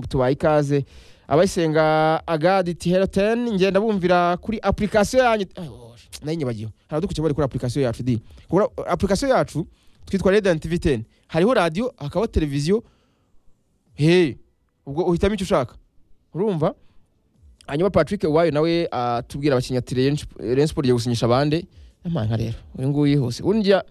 tubaye ikaze abayisenga agadi iti heroteni ngenda bumvira kuri apurikasiyo yanyu nayo nyibagiwe haradukurikiye bari kuri apurikasiyo yacu di kuri apurikasiyo yacu twitwa rediyant viteni hariho radiyo hakabaho televiziyo he ubwo uhitamo icyo ushaka urumva hanyuma patrick uwayo nawe atubwira abakinnyi ati reyini siporo igiye gusinyisha abande n'amanga rero uyu nguyu hose urya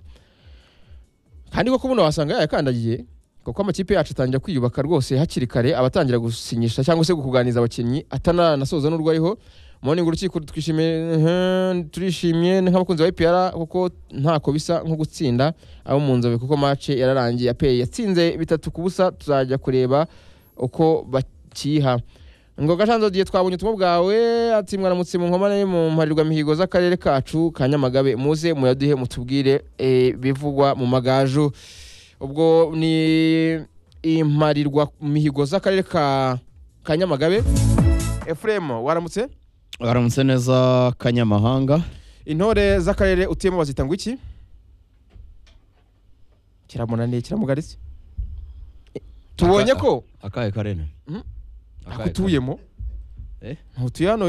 kandi koko buno wasanga yayakandagiye kuko amakipe yacu atangira kwiyubaka rwose hakiri kare abatangira gusinyisha cyangwa se kukuganiriza abakinnyi atananasoza n'urwo ariho morning urukiko twishimiye turishimye nk'abakunzi ba ipr kuko ntako bisa nko gutsinda abo mu nzobe kuko match yararangiye apeye yatsinze bitatu ku busa tuzajya kureba uko bakiha ngo gashanzo diye twabonye ubutumwa bwawe ati mwaramutse mu nkomane mu mparirwa mihigo z'akarere kacu ka nyamagabe muze muyaduhe mutubwire bivugwa mu magaju ubwo ni imparirwa mihigo z'akarere ka nyamagabe efuremu waramutse waramutse neza kanyamahanga intore z'akarere utuyemo bazita ngo iki kiramunaniye kiramugaritse tubonye ko akahe karere Akahe akutuyemo ntutuye hano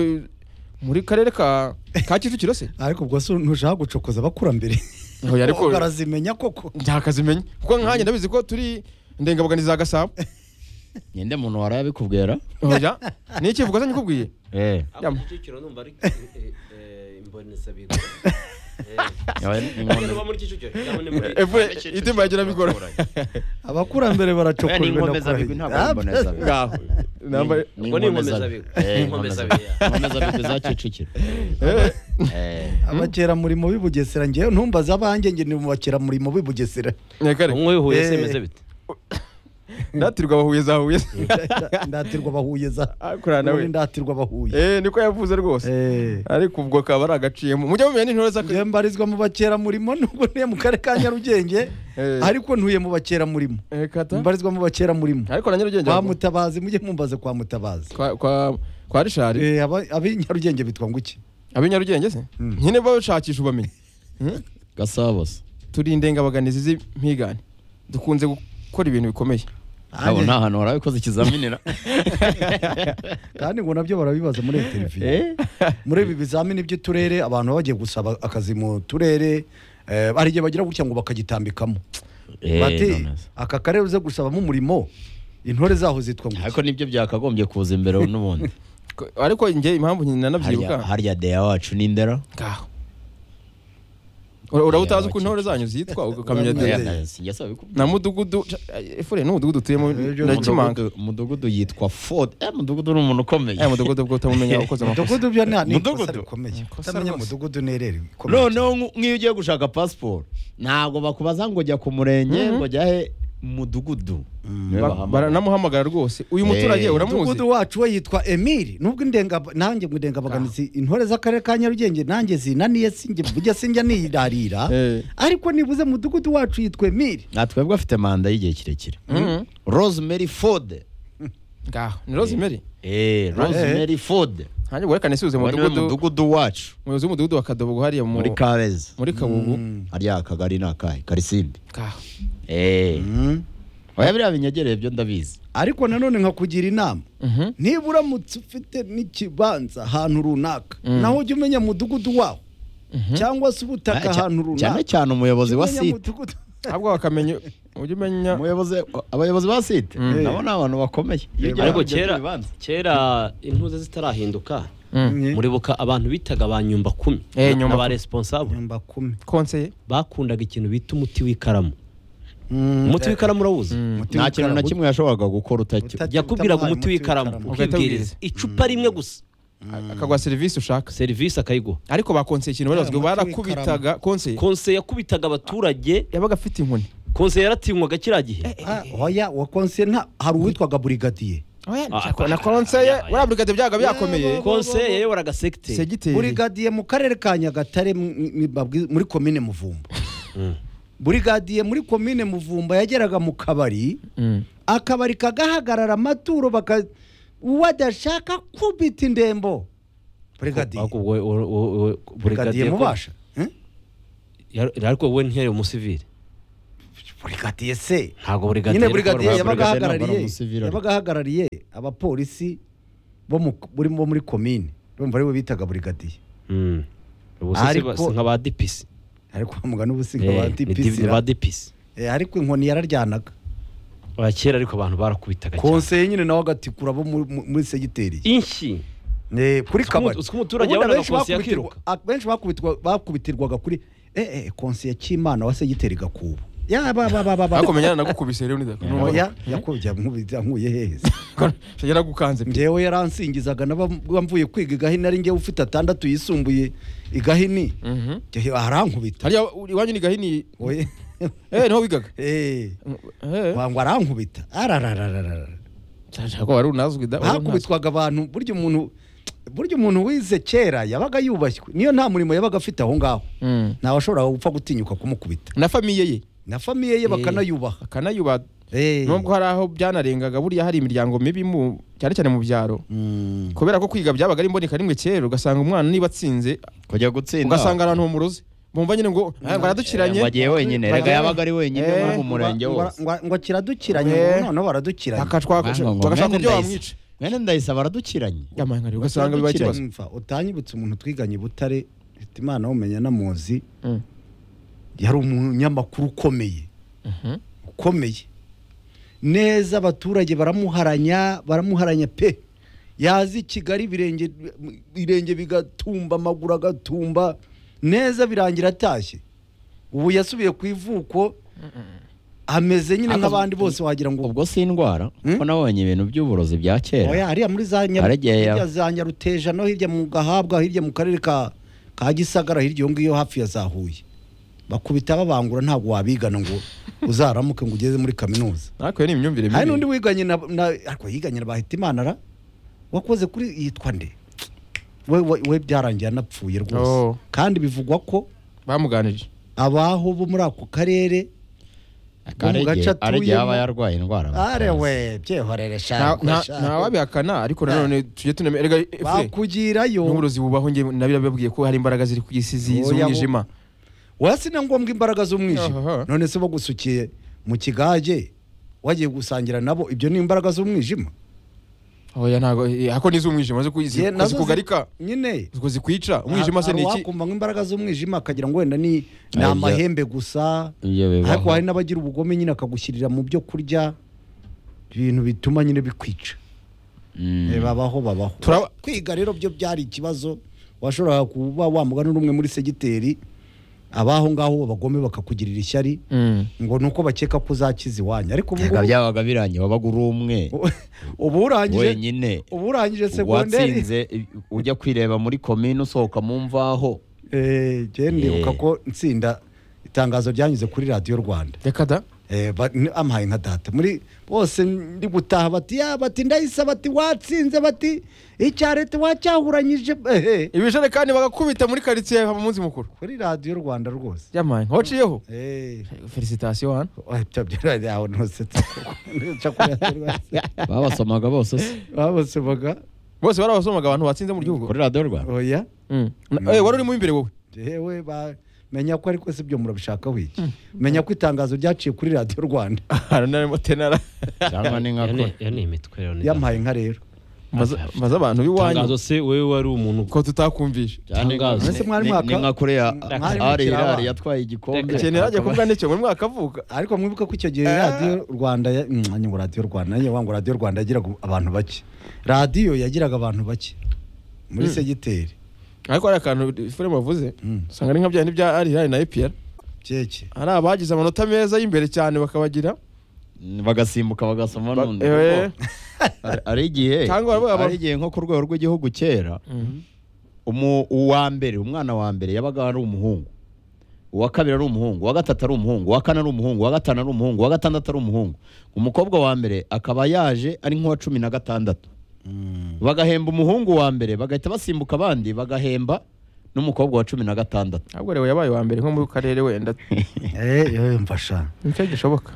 muri karere ka ka kicukiro se ariko ubwo se ntushaka gucokoza abakurambere Oya, ariko barazimenya koko ntakazimenya kuko nkanjye ndabizi ko turi ndengabuganizi za gasabo nyende muntu wari abikubwira oya ni iki vuga se nyikubwiye Eh, abo Yama. kicukiro numva ari imboni sabirwa yawe ni- ntabwo nuba muri kicukiro cyangwa ni muri Efu, itima yagira bigora. abakurambere Oya, ni baracokojwe inkomezabigwi ntabwo ari imbonezabigo. ngaho Namba- Ni Ubwo ni inkomezabigo. inkomezabigo. Eh, Ni inkomezabigo. inkomezabigo. Inkomezabigo za Kicukiro. Eh, Eh, abakeramurimo b'i bugesera ngewe ntumbaze abanjye njye ndi mu bakeramurimo b'i bugesera nyakare umwe wihuye Eh. semeze bite ndatirwa bahuye za huye ndatirwa bahuye za akorana nawe Ubundi ndatirwa bahuye eh niko yavuze rwose Eh. ariko ubwo kaba ari agaciyemo mujya mumenya n'intore njye z'akarere mbarizwa mu bakeramurimo nubwo ntuye mu karere ka nyarugenge Eh. ariko ntuye mu bakeramurimo Eh, kata mbarizwa mu bakeramurimo ariko na nyarugenge kwa ngo- mutabazi mujye mumbaze kwa mutabazi kwa kwa kwa rishari Eh, aba- ab'i nyarugenge bitwa ngo iki ab'i nyarugenge se Mm. nyine bashakisha ubamenye gasabo se turi indengabaganizi z'impigane dukunze gukora ibintu bikomeye ntabwo nta hantu wari abikoze ikizaminira kandi ngo nabyo barabibaza muri iyo televiziyo muri ibi bizamini by'uturere abantu baba bagiye gusaba akazi mu turere eh, hari igihe bagira gutya ngo bakagitambikamo Eh, bati nonese. aka karere uze gusabamo umurimo intore zaho zitwa ngo ariko nibyo byakagombye kuza imbere n'ubundi Ko- ariko njye impamvu nyina harya nanabyibuka harya deya wacu ni ndera ngaho Ura- urabutazi uko Abakecuru. intore zanyu zitwa ukamenya Urabutazi. de Eh, sinjya saba bikubwira. na mudugudu efure n'umudugudu utuyemo Ejo ndakimanga Umudugudu- umudugudu yitwa ford eh mudugudu ni umuntu ukomeye aya mudugudu ubwo utamumenya ukoze amakosa mudugudu byo nta ni Mudugudu? ikosa rikomeye Ikosa kutamenya rwose. mudugudu nerere noneho nk- nk'iyo ugiye gushaka pasiporo ntabwo bakubaza ngo jya ku murenge ngo jya he mudugudu Niwe Ba- bahamagara. baranamuhamagara rwose uyu muturage Eh, uramuzi mudugudu wacu we yitwa emili nubwo indenga nanjye ngo indengabaganizi intore z'akarere ka nyarugenge nanjye zinaniye sinjye bujya sinjya niyirarira Eh. ariko nibuze mudugudu wacu yitwa emili nta twebwe afite manda y'igihe kirekire Mhm. rosemary ford ngaho ni rosemary Eh, rosemary ford hanjye werekane suze Uwo niwe mudugudu mudugudu wacu umuyobozi w'umudugudu wa kadobo hariya mu- muri kabeza muri kabugu hariya akagari ni akahe karisimbi ngaho Eh, Mm. oya biriya binyegereye byo ndabizi ariko nanone nkakugira inama Mhm. niba uramutse ufite n'ikibanza ahantu runaka naho ujya umenya mudugudu wawo cyangwa se ubutaka Eh, cya- ahantu runaka cyane cyane umuyobozi wa Umenya site mudugudu. ahubwo bakamenya ujya umenya umuyobozi abayobozi ba site Mm. nabo ni abantu bakomeye Iyo ugiye ariko kujya kera kubibanza. kera intuze zitarahinduka Mm. muribuka abantu bitaga ba nyumba kumi Eh, nyumba ba kumi. responsable Nyumba kumi. konseye bakundaga ikintu bita umuti w'ikaramu Mm, umuti w'ikaramu urawuzi umuti nta w'ikaramu. kintu na kimwe yashoboraga gukora utacyo Uta- yakubwiraga umuti Umuti w'ikaramu w'ikaramu. Ugahita ukibwiriza icupa rimwe gusa akaguha serivisi ushaka serivisi akayiguha ariko ba konseye ikintu bari bazwi Umuti barakubitaga konseye konseye yakubitaga abaturage yabaga afite inkoni konseye yaratinywaga kiriya gihe Ah, oya wa konsiye nta hari uwitwaga burigadiye Ah, na ah, konseye ah, ah, buriya burigade byabaga byakomeye konseye yayoboraga segiteri segiteri burigadiye mu karere ka nyagatare mu- mu- babwi- muri komine muvumba burigadiye muri komine muvumba yageraga mu kabari Mm. akabari kagahagarara amaturo baka uwo adashaka kubita indembo burigadiye ariko wowe- wowe- wowe- wowe- burigadiye burigadiye ko- mubasha Eh? Yar- ariko wowe ntiyayo umusivire burigadiye se ntabwo burigadiye nyine ariko burigadiye barumva yabaga burigadiye ntabwo ari ahagarariye umusivili. yabaga ahagarariye abapolisi bo mu- buri- bo muri komine urumva aribo bitaga burigadiye Mm. ubu se si ba- Ariko- si nka ba dipisi ariko mugana ubusiga Eh, ba ni di- ni dipisira ba dipisi ariko inkoni yararyanaga ba kera ariko abantu barakubitaga cyane konseye nyine nawe agatikura abo muri- mu- muri segiteri inshyi Eh, kuri Utwo kabari utwo Ubundi umuturage yabonaga abenshi konseye bakubitirwa- akiruka. a- benshi bakubitwa- bakubitirwaga kuri eh, eh, konseye cy'imana wa segiteri gakubu Ya, ba- ba- ba- ba- ba- ariko menyana nagukubise rero Oya, yakubye nkubita nkuye hehe se? yaragukanze njyewe yaransingizaga naba mvuye kwiga igahini ari njyewe ufite atandatu yisumbuye igahini Mhm. njyewe arankubita hariya iwanyu ni gahini Oye, eh niho wigaga eh, eh wangu arankubita ararararara cyangwa ko wari unazwi da wari unazwi. hakubitwaga abantu burya umuntu burya umuntu wize kera yabaga yubashywe niyo nta murimo yabaga afite aho ngaho Mm. ntawe washoboraga gupfa gutinyuka kumukubita na famiye ye na famiye ye Eh, bakanayubaha akanayuba Eh. nubwo hari aho byanarengaga burya hari imiryango mibi mu cyane cyane mu byaro Mm. kubera ko kwiga byabaga ari imboneka rimwe kera ugasanga umwana niba atsinze kujya gutsinda ugasanga ahantu humuruze bumva nyine ngo "Ah, ngo aradukiranye Eh, ngo agiye wenyine erega yabaga ari wenyine Eh, muri mu murenge Ngo- wose ngo- ngo kiradukiranye Eh. ubu noneho baradukiranye bakashaka Banga ngo bagashaka mwene ibyo Ndayisa- bamwica mwene ndayisaba aradukiranye yamanka rero ugasanga bibaye ikibazo Mva, utanyibutse umuntu twiganye i butare mfite imana umenya namuzi Mm. yari umunyamakuru ukomeye Mhm. ukomeye neza abaturage baramuharanya baramuharanya pe yazi i kigali ibirenge birenge bigatumba amaguru agatumba neza birangira atashye ubu yasubiye ku ivuko ameze nyine Ariko- nk'abandi bose wagira ngo ubwo si indwara Hmm? kuko nabonye ibintu by'uburozi bya oya kera hariya muri za nyaru- Harigihe ya- hirya za nyaruteja no hirya mu gahabwa hirya mu karere ka ka gisagara hirya iyo ngiyo hafi ya za huye bakubita babangura ntabwo wabigana ngo uzaramuke ngo ugeze muri kaminuza ariko iyo ni imyumvire hari n'undi mibi wiganye na, na ariko yiganye na Bahitimanara wakoze kuri yitwa nde we, we, we byarangiye anapfuye rwose Oh. kandi bivugwa ko bamuganirije abaho bo muri ako karere Akarege- mu gace arege yaba atuyemo. yarwaye indwara arewe byehorere nta shaka nta- shaka. ntawabihakana ariko nanone tujye tunamenya erega efure bakugirayo n'uburozi bubaho njye nabirababwiye ko hari imbaraga ziri ku isi zi- Oya, bo- z'umwijima wasi na ngombwa imbaraga z'umwijima Aha. none se bagusukiye mu kigage wagiye gusangira nabo ibyo ni imbaraga z'umwijima oya ntago eh, ako ni z'umwijima zo kuzi- Ye, nazo zi- zikugarika nyine zo zikwica umwijima se hari ni iki uwakumva nk'imbaraga z'umwijima akagira ngo wenda ni ni Ibyo- amahembe gusa ibyo bibaho. ariko hari n'abagira ubugome nyine akagushyirira mu byo kurya ibintu bituma nyine bikwica Mm. Eh, babaho babaho Turaba- kwiga rero byo byari ikibazo washoboraga kuba wamugana n'umwe muri segiteri abaho ngaho abagome bakakugirira ishyari Mm. ngo ni uko bakeka ko uzakiza iwanyu ariko ubu Erega ngubu- byabaga birangiye wabaga uri umwe ubu urangije wenyine ubu urangije segonderi watsinze i- ujya kwireba muri komine usohoka mu mvaho Eh, jyewe ndibuka Eh. ko nsinda itangazo ryanyuze kuri radiyo rwanda reka da Eh, ba- ni- ampaye nka data muri bose ndi gutaha bati ya bati ndayisa bati watsinze bati icya leta wacyahuranyije ehe ibijerekani bagakubita muri karitsiye haba umunsi mukuru kuri radiyo rwanda rwose yamaye waciyeho Eh, felicitasiyo hano oya, byo- byo- aho ntusetse. Nica kuri Radiyo Rwanda. babasomaga bose se babasomaga bose barabasomaga abantu batsinze mu gihugu kuri radiyo rwanda oya Mm. Na- eh, wari urimo imbere wowe yewe ba menya ko ariko si byo murabishakaho iki menya ko itangazo ryaciye kuri radiyo rwanda haranarimo tenara cyangwa ni nka Iyo kure ni- iyo ni imitwe rero ni yampaye inka rero maze maze abantu itangazo b'iwanyu se wowe wari umuntu ko tutakumvisha cyane Tangazo. ni- Ese mwari ni- mwaka- ni nka kure ya mwari ari mukiri irari abana. yatwaye igikombe Reka. ikintu yajya kubwa nicyo muri mwaka avuka ariko mwibuka ko icyo gihe radiyo rwanda ya- Mm, ngo radiyo rwanda nanjye wangu radiyo rwanda yagiraga abantu bake radiyo yagiraga abantu bake muri segiteri ariko hari akantu fure bavuze Mm. usanga ari nka bya bya arihari na epr keke hari abagize amanota meza y'imbere cyane bakabagira bagasimbuka bagasoma Ba- nundi eh, Hari- hari igihe Cyangwa baba- hari igihe nko ku rwego rw'igihugu kera umu- uwa mbere umwana wa mbere yabaga ari umuhungu uwa kabiri ari umuhungu uwa gatatu ari umuhungu uwa kane ari umuhungu uwa gatanu ari umuhungu uwa gatandatu ari umuhungu umukobwa wa mbere akaba yaje ari nk'uwa cumi na gatandatu bagahemba umuhungu wa mbere bagahita basimbuka abandi bagahemba n'umukobwa wa cumi na gatandatu ntabwo rero yabaye uwa mbere nko mu karere wenda mfasha nicyo gishoboka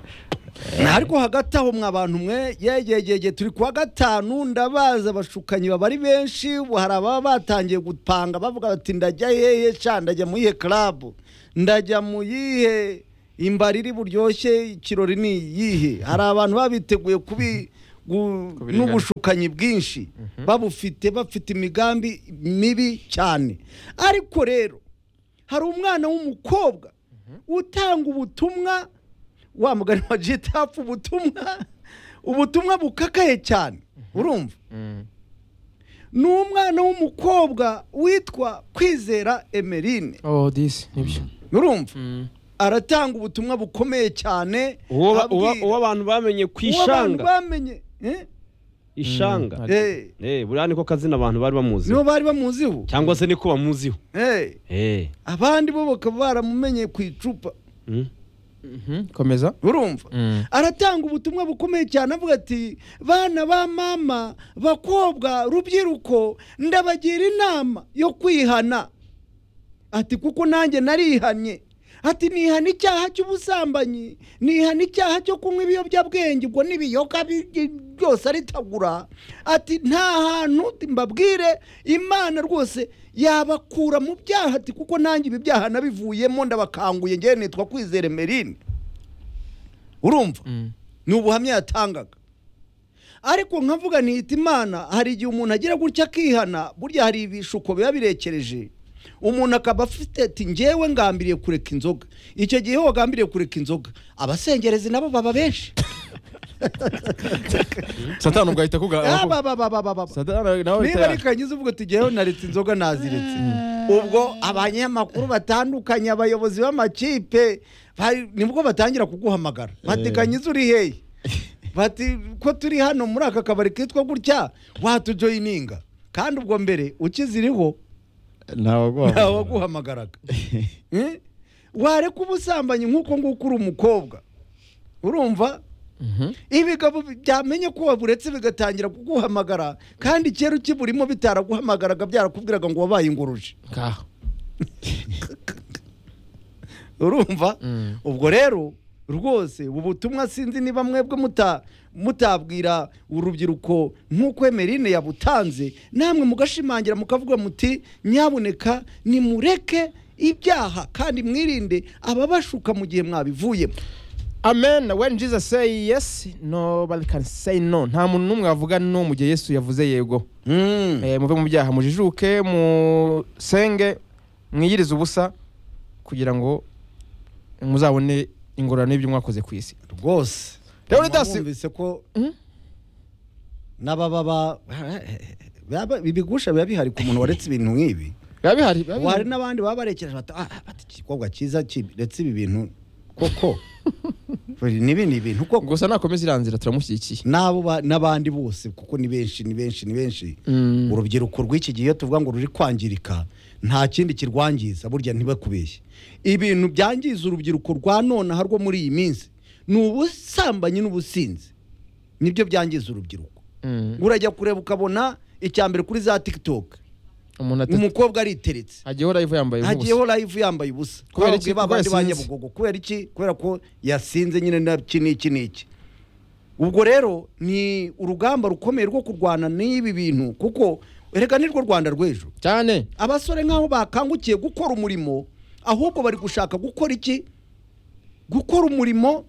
ariko hagati aho mwa bantu mwe yegegege turi kuwa gatanu ndabazi abashukanyi baba ari benshi ubu hari ababa batangiye gupanga bavuga bati ndajya hehe sha ndajya mu iyihe karabu ndajya mu iyihe imbariri buryoshye ikirori ni iyihe hari abantu babiteguye kubi gu- Kubirengana. n'ubushukanyi bwinshi babufite bafite imigambi mibi cyane ariko rero hari umwana w'umukobwa utanga ubutumwa wa mugani wa jitapu ubutumwa ubutumwa bukakaye cyane urumva ni umwana w'umukobwa witwa kwizera emeline oh disi nibyo urumva aratanga ubutumwa bukomeye cyane uwo ba- uwo- abwira- uwo abantu bamenye ku uwo abantu ishanga bamenye eh? ishanga Mm. Eh, Eh, buriya niko kazina abantu bari bamuziho nibo bari bamuziho cyangwa se niko bamuziho Eh, Eh, abandi bo bakaba baramumenye ku icupa mm. Mhm, komeza urumva Mm. aratanga ubutumwa bukomeye cyane avuga ati bana ba mama bakobwa rubyiruko ndabagira inama yo kwihana ati kuko nanjye narihannye ati nihana icyaha cy'ubusambanyi nihana icyaha cyo kunywa ibiyobyabwenge ubwo n'ibiyoka bi- byose aritagura ati nta hantu mbabwire imana rwose yabakura mu byaha ati kuko nanjye ibi byaha nabivuyemo ndabakanguye ngewe nitwa kwizere merine urumva Mm. ni ubuhamya yatangaga ariko nkavuga ntihita imana hari igihe umuntu agira gutya akihana burya hari ibishuko biba birekereje umuntu akaba afite ati ngewe ngambiriye kureka inzoga icyo gihe iyo wagambiriye kureka inzoga abasengerezi nabo baba benshi satani ubwo ahita kuga Ah, ba- ba- ba- ba- ba- ba- ba. satani nawe ahita niba ya- rikangiza uvuga ati ngewe naretse inzoga naziretse ubwo abanyamakuru batandukanye abayobozi b'amakipe bari- nibwo batangira kuguhamagara bati kanyiza uri hehe bati ko turi hano muri aka kabari kitwa gutya watujoyininga kandi ubwo mbere ukiziriho ntawe ntawaguha waguhamagaraga Eh? wareka ubusambanyi nk'uko nguko uri umukobwa urumva Mhm. ibigabo byamenye ko waburetse bigatangira kuguhamagara kandi kera ukiburimo bitaraguhamagaraga byarakubwiraga ngo wabaye inguruje Ngaho. urumva Mm. ubwo rero rwose ubu butumwa sinzi niba mwebwe muta mutabwira urubyiruko nk'uko emerine yabutanze namwe mugashimangira mukavuga muti nyabuneka nimureke ibyaha kandi mwirinde ababashuka mu gihe mwabivuyemo amen when jesus say yes nobody can say no nta muntu n'umwe wavuga no mu gihe yesu yavuze yego Eh, muve mu byaha mujijuke musenge mwiyirize ubusa kugira ngo muzabone ingororano y'ibyo mwakoze ku isi rwose Rero Mama Dasi- bumvise ko Mm? n'ababa baba- ibigusha biba bihari ku muntu waretse ibintu nk'ibi biba bihari biba ubu hari bihari. n'abandi baba barekereje bati "Ah, bati igikobwa cyiza kiretse ibi bintu koko nibi ni ibintu koko gusa nakomeza iriya nzira turamushyigikiye n'abo ba- n'abandi bose kuko ni benshi ni benshi ni benshi Mm. urubyiruko rw'iki gihe iyo tuvuga ngo ruri kwangirika nta kindi kirwangiza burya ntibakubeshye ibintu byangiza urubyiruko rwa nonaha rwo muri iyi minsi ni ubusambanyi n'ubusinzi nibyo byangiza urubyiruko Mm. urajya kureba ukabona icya mbere kuri za tikitoke umuntu ati umukobwa ariteretse hagiyeho live yambaye ubusa hagiyeho live yambaye ubusa Kubera kubera iki? iki babandi Kubera ba yasinze. nyabugogo kubera iki kubera ko yasinze nyine na iki n'iki n'iki ubwo rero ni urugamba rukomeye rwo kurwana n'ibi bintu kuko erega nirwo rwanda rw'ejo cyane abasore nk'aho bakangukiye gukora umurimo ahubwo bari gushaka gukora iki gukora umurimo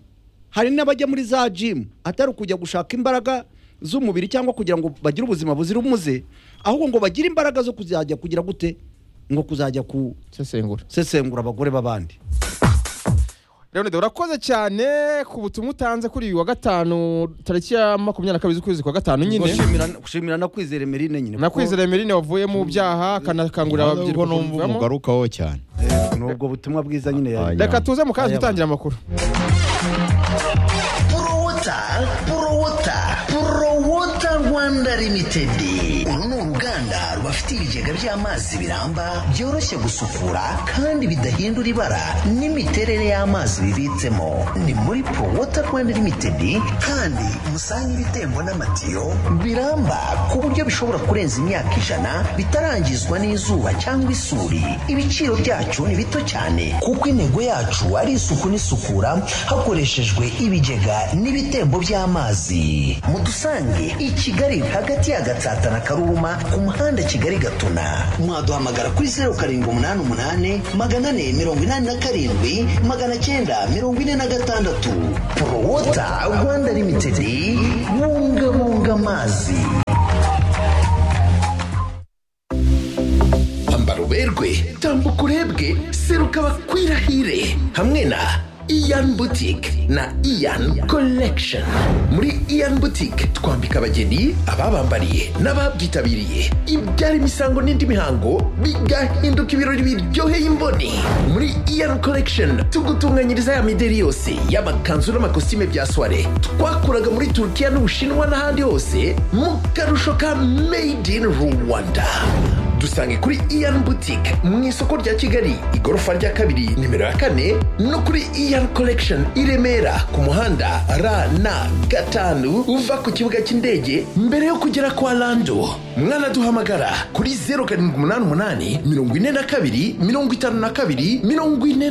hari n'abajya muri za jimu atari ukujya gushaka imbaraga z'umubiri cyangwa kugira ngo bagire ubuzima buzira umuze ahubwo ngo bagire imbaraga zo kuzajya kugira gute ngo kuzajya ku sesengura sesengura abagore b'abandi Leonide urakoze cyane ku butumwa utanze kuri uyu wa gatanu tariki ya makumyabiri na kabiri z'ukwezi kwa gatanu Ubwo nyine shimira- shimira no kwizera emerine nyine nakwizera emerine wavuye mu byaha akanakangurira ubwo ababyiruko numva kubivamo. umugarukaho cyane Eh, ni ubwo butumwa bwiza nyine yari reka tuze mu kazi Aya, dutangira amakuru Prowota, Prowota, Prowota Rwanda Limited. Uru ni uruganda rubafite ibigega by'amazi biramba byoroshye gusukura kandi bidahindura ibara n'imiterere y'amazi bibitsemo. Ni muri Prowota Rwanda Limited kandi musanga ibitembo n'amatiyo biramba ku buryo bishobora kurenza imyaka ijana bitarangizwa n'izuba cyangwa isuri. Ibiciro byacu ni bito cyane kuko intego yacu ari isuku n'isukura hakoreshejwe ibigega n'ibitembo by'amazi mudusange i kigali hagati ya gatsata na karubavu Nyaruhuma ku muhanda Kigali Gatuna mwaduhamagara kuri zeru karindwi umunani umunani magana ane mirongo inani na karindwi magana cyenda mirongo ine na gatandatu Prowota Rwanda Limitedi bungabunga amazi ambara uberwe tambuka urebwe seruka bakwirahire hamwe na iyan butike na iyan collection muri iyan butike twambika abageni ababambariye n'ababyitabiriye ibyara imisango n'indi mihango bigahinduka ibirori biryoheye imboni muri iyan collection tugutunganyiriza ya mideri yose y'amakanzu n'amakositime bya soire twakuraga muri turukiya n'ubushinwa n'ahandi hose mu karusho ka made in rwanda dusange kuri iyan boutique mu isoko rya kigali igorofa rya kabiri nimero ya kane no kuri iyan collection i remera ku muhanda rn gatanu uva ku kibuga cy'indege mbere yo kugera kwa lando mwanaduhamagara kuri 0788 42 52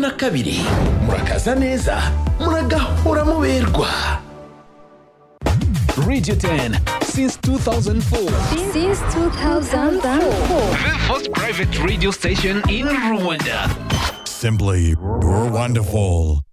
42 murakaza neza muragahora muberwa Radio 10 since 2004. Since 2004. The first private radio station in Rwanda. Simply wonderful.